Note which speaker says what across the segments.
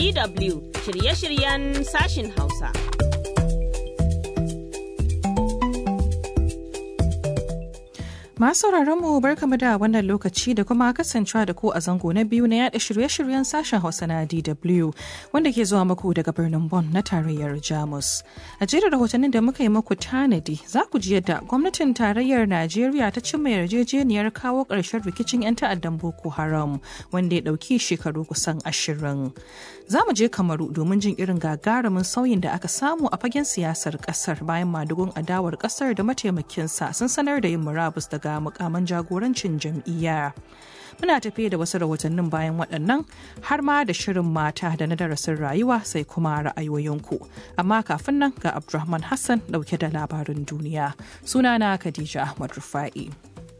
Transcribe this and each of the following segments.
Speaker 1: DW shirye-shiryen sashin Hausa.
Speaker 2: Masu mu barkamu da wannan lokaci da kuma kasancewa da ku a zango na biyu na yada shirye-shiryen sashen Hausa na DW wanda ke zuwa muku daga birnin Bonn na tarayyar Jamus. A jerin rahotannin da muka yi muku tanadi za ku ji yadda gwamnatin tarayyar Najeriya ta cimma yarjejeniyar kawo ƙarshen rikicin 'yan ta'addan Boko Haram wanda ya ɗauki shekaru kusan ashirin. Za mu je Kamaru domin jin irin gagarumin sauyin da aka samu a fagen siyasar ƙasar bayan madugun adawar ƙasar da mataimakinsa sun sanar da yin murabus daga ga mukaman jagorancin jam'iyya. Muna tafiye da wasu rahotannin bayan waɗannan har ma da shirin mata da na darasin rayuwa sai kuma ra'ayoyinku. Amma kafin nan ga Abdulrahman Hassan ɗauke da labarin duniya. Sunana Khadija Ahmad Rufa'i.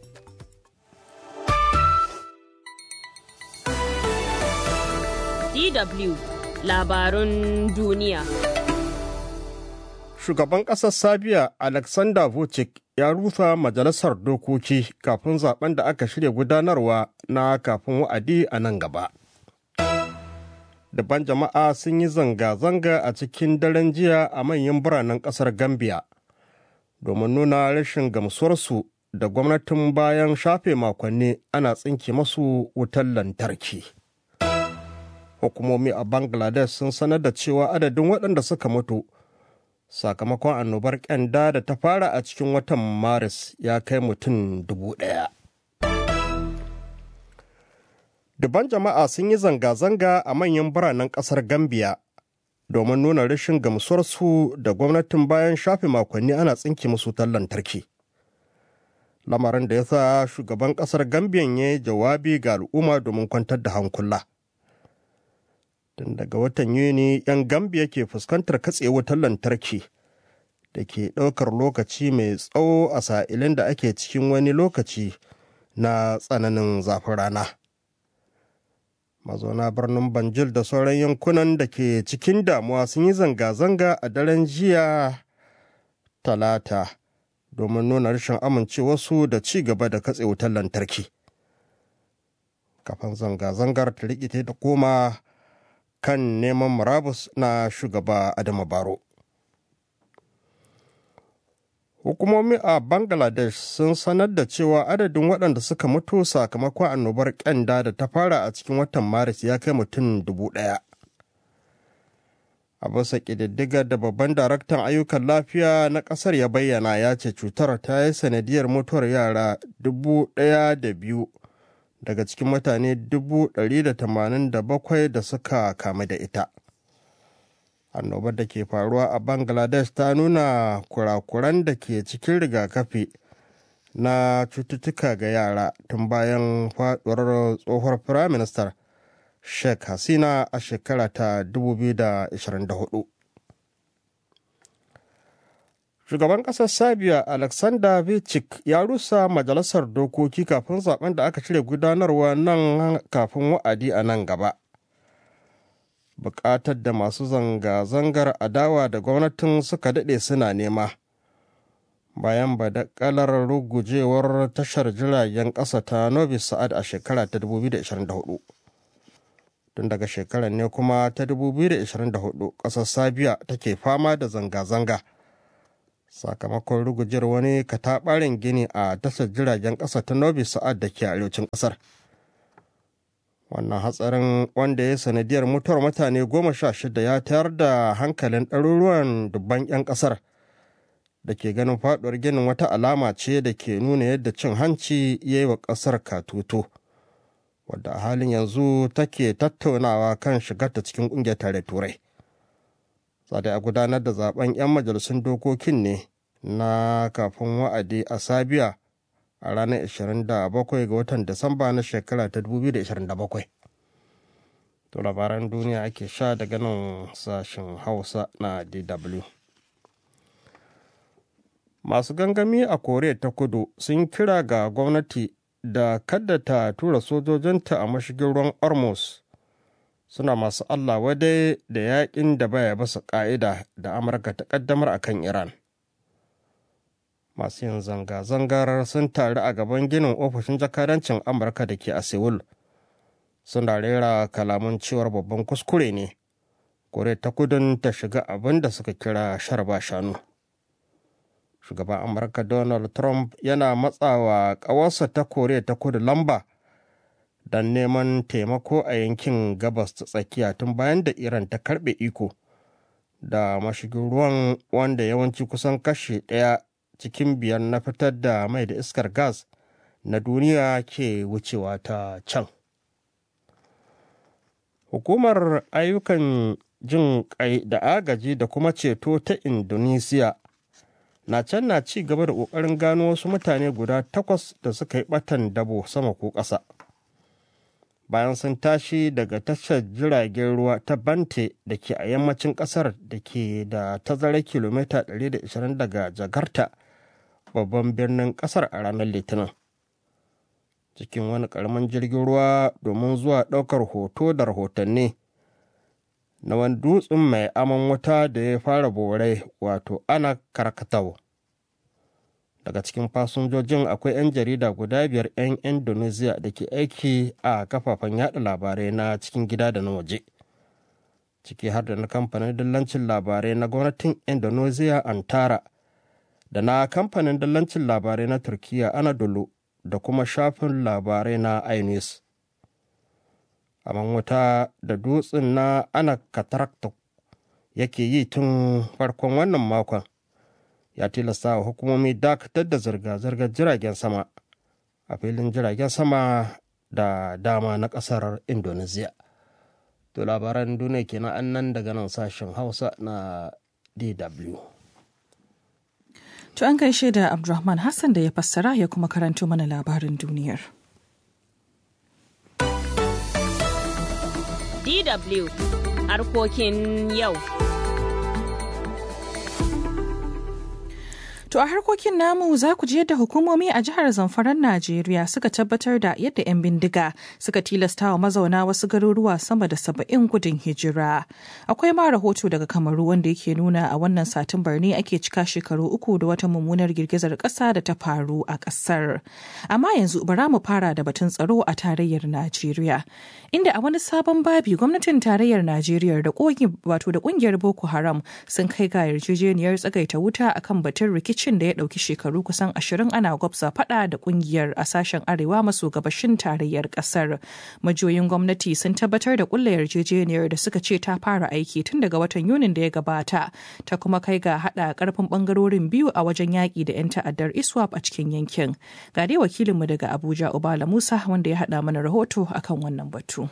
Speaker 1: DW labarun duniya.
Speaker 3: Shugaban ƙasar Sabiya Alexander Vucic ya rusa majalisar dokoki kafin zaben da aka shirya gudanarwa na kafin wa'adi a nan gaba. Daban jama'a sun yi zanga-zanga a cikin daren jiya a manyan biranen ƙasar Gambia domin nuna rashin gamsuwarsu da gwamnatin bayan shafe makonni ana tsinke masu wutar lantarki. Hukumomi a Bangladesh sun sanar da cewa adadin waɗanda suka mutu sakamakon annobar kyanda da ta fara a cikin watan maris ya kai mutum dubu ɗaya. Duban jama'a sun yi zanga-zanga a manyan biranen ƙasar Gambia domin nuna rashin gamsuwarsu da gwamnatin bayan shafe makonni ana tsinke musu lantarki. Lamarin da ya sa shugaban ƙasar Gambiyan ya yi jawabi ga al'umma domin kwantar da hankula. tun daga watan yuni 'yan gambia ke fuskantar katse wutar lantarki da ke ɗaukar lokaci mai tsawo a sa'ilin da ake cikin wani lokaci na tsananin zafin rana mazauna birnin banjul da sauran yankunan da ke cikin damuwa sun yi zanga-zanga a daren jiya talata domin nuna rashin amincewarsu da ci gaba da katse wutar lantarki kafin zanga-zangar ta rikite da koma kan neman murabus na shugaba Adama Baro. Hukumomi a Bangladesh sun sanar da cewa adadin waɗanda suka mutu sakamakon annobar ƙyanda da ta fara a cikin watan Maris ya kai mutum dubu ɗaya. A bisa ƙididdigar da babban daraktan ayyukan lafiya na ƙasar ya bayyana ya ce cutar ta yi sanadiyar mutuwar yara dubu ɗaya da biyu daga cikin mutane 187 da suka kamu da ita. Annobar da ke faruwa a Bangladesh ta nuna kurakuran da ke cikin rigakafi na cututtuka ga yara tun bayan faduwar tsohuwar firaministar Sheikh Hasina a shekara ta 2024. Shugaban ƙasar Sabiya Alexander Vucic ya rusa majalisar dokoki kafin zaben da aka cire gudanarwa nan kafin wa'adi a nan gaba. Bukatar da masu zanga-zangar adawa da gwamnatin suka daɗe suna nema. Bayan badakalar rugujewar tashar jiragen ƙasa ta Novi Sa'ad a shekara ta 2024. Tun daga shekarar ne kuma ta 2024 ƙasar Sabiya take fama da zanga-zanga. sakamakon rugujewar wani kataɓarin gini a tashar jiragen ƙasa ta novi sa'ad da ke arewacin ƙasar wannan hatsarin wanda ya sanadiyar mutuwar mutane goma sha shida ya tayar da hankalin ɗaruruwan dubban 'yan ƙasar da ke ganin faɗuwar ginin wata alama ce da ke nuna yadda cin hanci ya yi wa ƙasar katutu wadda a halin yanzu take tattaunawa kan shigarta cikin ƙungiyar tare turai sada a gudanar da zaben 'yan majalisun dokokin ne na kafin wa'adi a sabiya a ranar 27 ga watan disamba na shekara ta 2027 to labaran duniya ake sha daga nan sashen hausa na dw masu gangami a koriya ta kudu sun kira ga gwamnati da kada ta tura sojojinta a mashigin ruwan ormuz suna masu Allah wadai da yakin da baya basa ƙa'ida da Amurka ta ƙaddamar a kan Iran. Masu yin zanga-zangar sun taru a gaban ginin ofishin jakadancin Amurka da ke a Seoul. Suna rera kalaman cewar babban kuskure ne koriya ta kudin ta shiga abin da suka kira sharba shanu shugaban amurka donald trump yana matsawa ƙawarsa ta koriya ta kudu lamba don neman taimako a yankin gabas ta tsakiya tun bayan da iran ta karbe iko da mashigin ruwan wanda yawanci kusan kashe ɗaya cikin biyar na fitar da mai da iskar gas na duniya ke wucewa ta can hukumar ayyukan jin kai da agaji da kuma ceto ta indonesiya na can na ci gaba da ƙoƙarin gano wasu mutane guda takwas da suka yi ɓatan dabo sama ko ƙasa bayan sun tashi daga tashar jiragen ruwa ta bante da ke a yammacin ƙasar da ke da tazarar kilomita 120 daga jakarta babban birnin ƙasar a ranar litinin cikin wani ƙaramin jirgin ruwa domin zuwa ɗaukar hoto da rahotanni na wani dutsen mai aman wuta da ya fara borai wato ana karkatau daga cikin fasinjojin akwai 'yan jarida guda biyar 'yan indonesia da ke aiki a kafafen yada labarai na cikin gida da na waje ciki har da na kamfanin dillancin labarai na gwamnatin indonesia antara da na kamfanin dillancin labarai na turkiya anadolu da kuma shafin labarai na inews aman wuta da dutsen na ana katarakta yake yi tun farkon wannan makon ya tilasta wa hukumomi dakatar da zirga-zirgar jiragen sama a filin jiragen sama da dama na kasar indonesia to labaran duniya kenan an nan daga nan sashen hausa na dw
Speaker 2: To an gaishe da Abdulrahman Hassan da ya fassara ya kuma karanto mana labarin duniyar.
Speaker 1: DW harkokin yau.
Speaker 2: To a harkokin namu za ku ji yadda hukumomi a jihar Zamfaran Najeriya suka tabbatar da yadda 'yan bindiga suka tilasta wa mazauna wasu garuruwa sama da saba'in gudun hijira. Akwai ma rahoto daga Kamaru wanda yake nuna a wannan Satumbar ne ake cika shekaru uku da wata mummunar girgizar ƙasa da ta faru a ƙasar. Amma yanzu bara mu fara da batun tsaro a tarayyar Najeriya. Inda a wani sabon babi gwamnatin tarayyar Najeriya da wato da ƙungiyar Boko Haram sun kai ga yarjejeniyar tsagaita wuta akan batun rikici rikicin da ya ɗauki shekaru kusan ashirin ana gwabza fada da kungiyar a sashen arewa maso gabashin tarayyar ƙasar. Majiyoyin gwamnati sun tabbatar da kulla yarjejeniyar da suka ce ta fara aiki tun daga watan Yunin da ya gabata, ta kuma kai ga haɗa ƙarfin ɓangarorin biyu a wajen yaƙi da 'yan ta'addar ISWAP a cikin yankin. Ga dai wakilinmu daga Abuja Ubala Musa wanda ya haɗa mana rahoto akan wannan batu.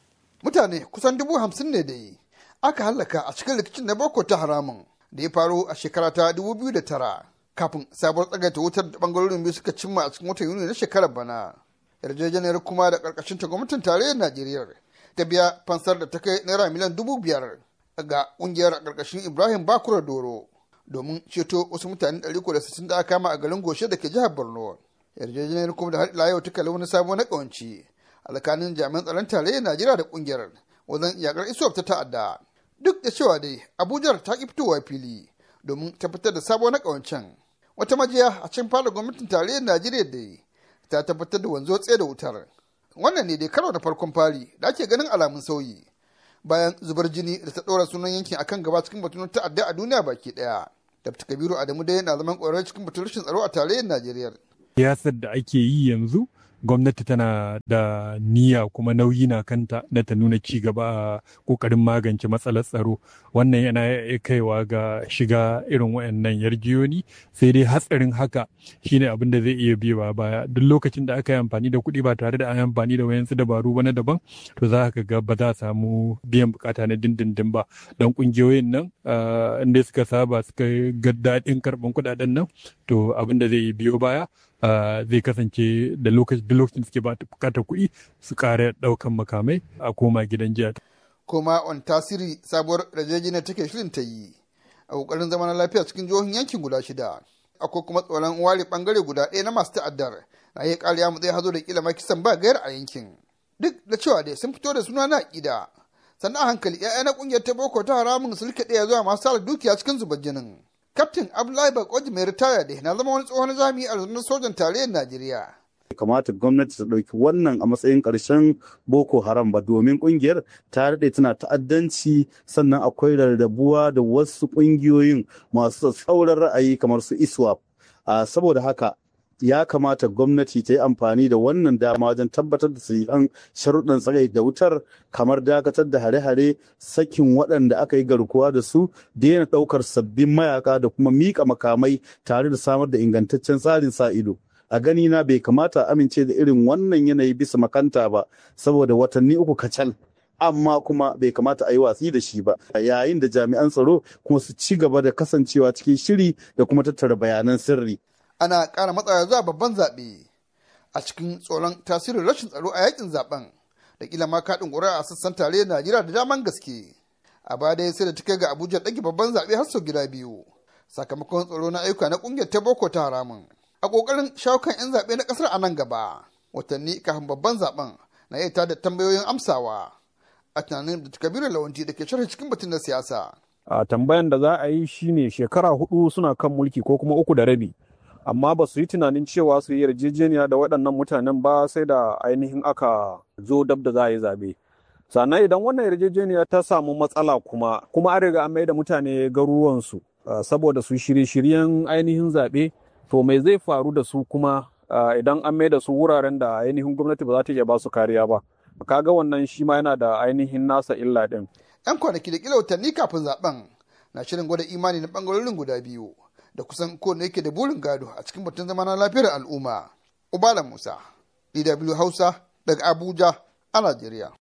Speaker 4: Mutane kusan dubu hamsin ne da yi aka hallaka a cikin rikicin na Boko ta haramun da ya faru a shekara ta 2009. kafin sabuwar tsagaita wutar da bangarorin biyu suka cimma a cikin watan yuni na shekarar bana yarjejeniyar kuma da karkashin ta gwamnatin tarayyar najeriya ta biya fansar da ta kai naira miliyan dubu biyar ga kungiyar karkashin ibrahim bakura doro domin ceto wasu mutane ɗari da sittin da aka kama a garin goshe da ke jihar borno yarjejeniyar kuma da har ila yau ta kalli wani sabon na ƙawanci alkanin jami'an tsaron tarayyar najeriya da kungiyar wajen yakar isuwar ta ta'adda duk da cewa dai abuja ta ki fitowa fili domin tabbatar da sabon na ƙawancen wata majiya a cikin fara gwamnatin tarayyar najeriya da ta tabbatar da wanzo tsaye da wutar wannan ne dai karo na farkon fari da ake ganin alamun sauyi bayan zubar jini da ta ɗora sunan yankin akan gaba cikin batun ta'adda a duniya baki ɗaya dafta kabiru adamu dai na zaman ƙwararre cikin batun rashin tsaro a tarayyar najeriya
Speaker 5: siyasar da ake yi yanzu gwamnati tana da niyya kuma nauyi na kanta na ta nuna ci gaba a kokarin magance matsalar tsaro wannan yana kaiwa ga shiga irin wayannan yarjiyoni sai dai hatsarin haka shine abin da zai iya biya baya duk lokacin da aka yi amfani da kuɗi ba tare da an yi amfani da wayansu dabaru ba na daban to za ka ga ba za a samu biyan bukata na dindindin ba don kungiyoyin nan inda suka saba suka ga daɗin karɓan kuɗaɗen nan to abin da zai biyo baya zai kasance da lokacin suke bukatar kuɗi su ƙara ɗaukan makamai a koma gidan jiya.
Speaker 4: Koma on tasiri sabuwar rajajina take shirin ta yi a ƙoƙarin zama na lafiya cikin jihohin yankin guda shida. Akwai kuma tsoron ware ɓangare guda ɗaya na masu ta'addar na iya ƙariya mu zai hazo da kila makisan ba gayar a yankin. Duk da cewa dai sun fito da suna na aƙida. Sannan a hankali 'ya'ya na ƙungiyar ta boko ta haramun su rike ɗaya zuwa masu dukiya cikin zubar jinin. Kaftin Abdullahi Bakoji mai ritaya da na zama wani tsohon jami'i a rundunar sojan tarayyar Najeriya.
Speaker 6: kamata gwamnati ta ɗauki wannan a matsayin ƙarshen boko haram ba domin ƙungiyar ta daɗe tana ta'addanci sannan akwai rarrabuwa da wasu ƙungiyoyin masu tsauran ra'ayi kamar su iswap saboda haka ya kamata gwamnati ta yi amfani da wannan dama wajen tabbatar da sahihan sharuɗan tsagai da wutar kamar dakatar da hare-hare sakin waɗanda aka yi garkuwa da su daina ɗaukar sabbin mayaka da kuma miƙa makamai tare da samar da ingantaccen tsarin sa ido a gani na bai kamata amince da irin wannan yanayi bisa makanta ba saboda watanni uku kacal amma kuma bai kamata a yi watsi da shi ba yayin da jami'an tsaro kuma su ci gaba da kasancewa cikin shiri da kuma tattara bayanan sirri
Speaker 4: ana ƙara matsawa zuwa babban zaɓe a cikin tsoron tasirin rashin tsaro a yakin zaben da kila ma kaɗin ƙuri'a a sassan tare Najeriya da daman gaske. A baya dai sai da ta kai ga Abuja ɗage babban zaɓe har sau gida biyu sakamakon tsaro na ayyuka na ƙungiyar ta Boko ta haramun. A ƙoƙarin shawo kan 'yan zaɓe na ƙasar a nan gaba watanni kafin babban zaben na iya tada tambayoyin amsawa a tunanin da Kabiru Lawanti da ke sharhi cikin batun na siyasa.
Speaker 5: A tambayan da za a yi shine shekara hudu suna kan mulki ko kuma uku da rabi. amma ba su yi tunanin cewa su yi yarjejeniya da waɗannan mutanen ba sai da ainihin aka zo dab da za a yi zaɓe. sannan idan wannan yarjejeniya ta samu matsala kuma kuma an riga an mai da mutane garuruwansu saboda su shirye-shiryen ainihin zaɓe to mai zai faru da su kuma idan an mai da su wuraren da ainihin gwamnati ba za ta iya ba su kariya ba kaga wannan shi ma yana da ainihin nasa illa ɗin.
Speaker 4: 'yan kwanaki da kila watanni kafin zaben na shirin gwada imani na bangarorin guda biyu da kusan kowane yake da burin gado a cikin batun zama na lafiyar al'umma. Ubala Musa, DW Hausa daga Abuja a Najeriya.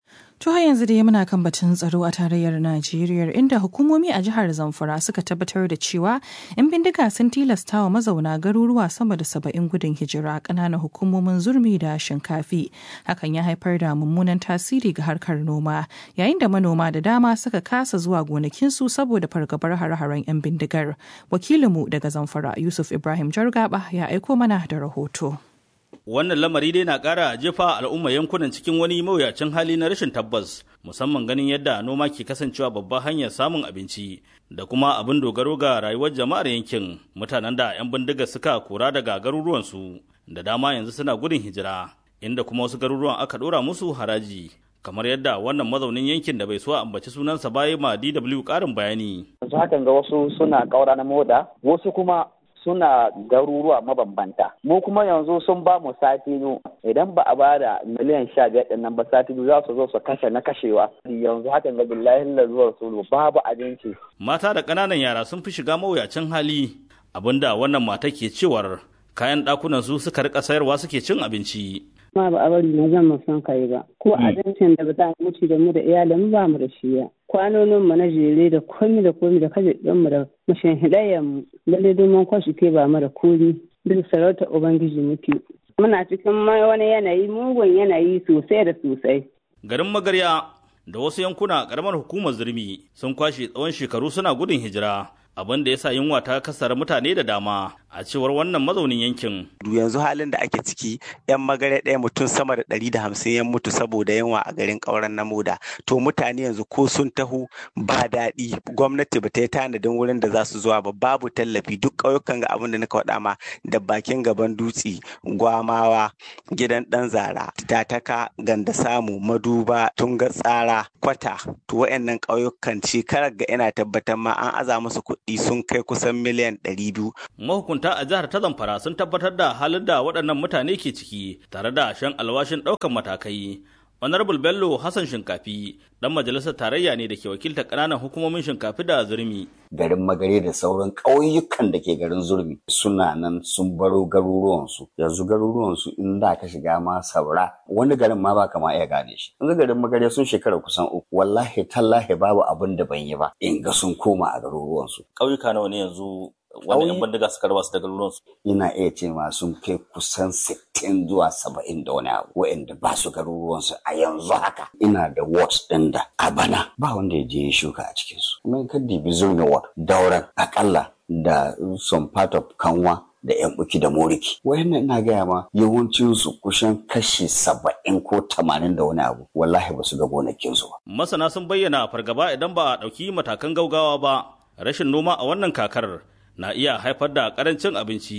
Speaker 2: To har yanzu dai muna kan batun tsaro a tarayyar Najeriya inda hukumomi a jihar Zamfara suka tabbatar da cewa 'yan bindiga sun tilasta wa mazauna garuruwa sama da saba'in gudun hijira ƙananan hukumomin zurmi da shinkafi. Hakan ya haifar da mummunan tasiri ga harkar noma yayin da manoma da dama suka kasa zuwa gonakinsu saboda fargabar hare-haren 'yan bindigar. Wakilinmu daga Zamfara Yusuf Ibrahim Jargaba ya aiko mana da rahoto.
Speaker 7: Wannan lamari dai na ƙara jefa al'umma yankunan cikin wani mawuyacin hali na rashin tabbas, musamman ganin yadda noma ke kasancewa babbar hanyar samun abinci da kuma abin dogaro ga rayuwar jama'ar yankin mutanen da 'yan bindiga suka kora daga garuruwansu da dama yanzu suna gudun hijira, inda kuma wasu garuruwan aka ɗora musu haraji. kamar yadda wannan mazaunin yankin da bai so a ambaci sunansa baya ma DW ƙarin bayani.
Speaker 8: Yanzu hakan ga wasu suna ƙaura na moda, wasu kuma suna garuruwa mabambanta mu kuma yanzu sun ba mu sati biyu idan ba a ba da miliyan sha biyar ɗin nan ba sati biyu za su zo su kashe na kashewa yanzu hakan ga billahi zuwa su babu abinci
Speaker 7: mata da ƙananan yara sun fi shiga mawuyacin hali abinda wannan mata ke cewar kayan ɗakunan su suka rika sayarwa suke cin abinci
Speaker 9: ma ba a bari na zan mu san kai ba ko abincin da ba za mu ci da mu da iyalin ba mu da shi ya kwanonin mu na jere da komi da komi da kaje din mu da mashin hidayen mu lalle domin kwashi ke ba mu da komi duk sarauta ubangiji muke muna cikin wani yanayi mugun yanayi sosai da sosai
Speaker 7: garin magarya da wasu yankuna karamar hukumar zurmi sun kwashe tsawon shekaru suna gudun hijira abin da ya sa yunwa ta kasar mutane da dama a cewar wannan mazaunin yankin.
Speaker 10: yanzu halin da ake ciki yan magare ɗaya mutum sama da ɗari da hamsin ya mutu saboda yunwa a garin ƙauren na moda to mutane yanzu ko sun taho ba daɗi gwamnati ba ta yi tanadin wurin da za su zuwa ba babu tallafi duk ƙauyukan ga abin da nika faɗa ma da bakin gaban dutse gwamawa gidan ɗan zara tataka ganda samu maduba tunga tsara kwata to wa'annan ƙauyukan shekarar ga ina tabbatar ma an aza musu kuɗi sun kai kusan miliyan ɗari biyu.
Speaker 7: Mahukunta a jihar ta Zamfara sun tabbatar da halin da waɗannan mutane ke ciki tare da shan alwashin ɗaukan matakai. Honorable Bello Hassan Shinkafi dan majalisar tarayya ne da ke wakiltar ƙananan hukumomin Shinkafi da Zurmi.
Speaker 11: Garin Magare da sauran ƙauyukan da ke garin Zurmi suna nan sun baro garuruwansu. Yanzu garuruwansu in da ka shiga ma saura wani garin ma ba ma iya gane shi. Yanzu garin Magare sun shekara kusan uku. Wallahi tallahi babu abin da ban yi ba in ga sun koma a garuruwansu.
Speaker 7: Ƙauyuka nawa ne yanzu wanda yan bindiga suka raba su da garuruwansu.
Speaker 11: Ina iya ce ma sun kai kusan sittin zuwa saba'in da wani abu wa'anda ba su garuruwansu a yanzu haka. Ina da wards ɗin da a bana ba wanda ya je ya shuka a cikinsu. Kuma ka dibi zurna ward dauran akalla da some part of kanwa da yan buki da moriki. Wayannan ina gaya ma yawancinsu kusan kashi saba'in ko tamanin da wani abu wallahi ba su ga gonakinsu ba.
Speaker 7: Masana sun bayyana fargaba idan ba a ɗauki matakan gaugawa ba rashin noma a wannan kakar na iya haifar da karancin abinci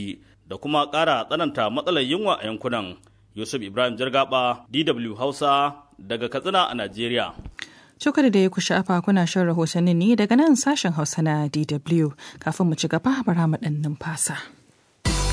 Speaker 7: da kuma ƙara tsananta matsalar yunwa a yankunan. Yusuf Ibrahim Jargaba, DW Hausa, daga Katsina a Najeriya.
Speaker 2: Cokar da ya ku sha'afa kuna shan rahotanni ne daga nan sashen Hausa na DW kafin mu ci gaba bara mu ɗan numfasa.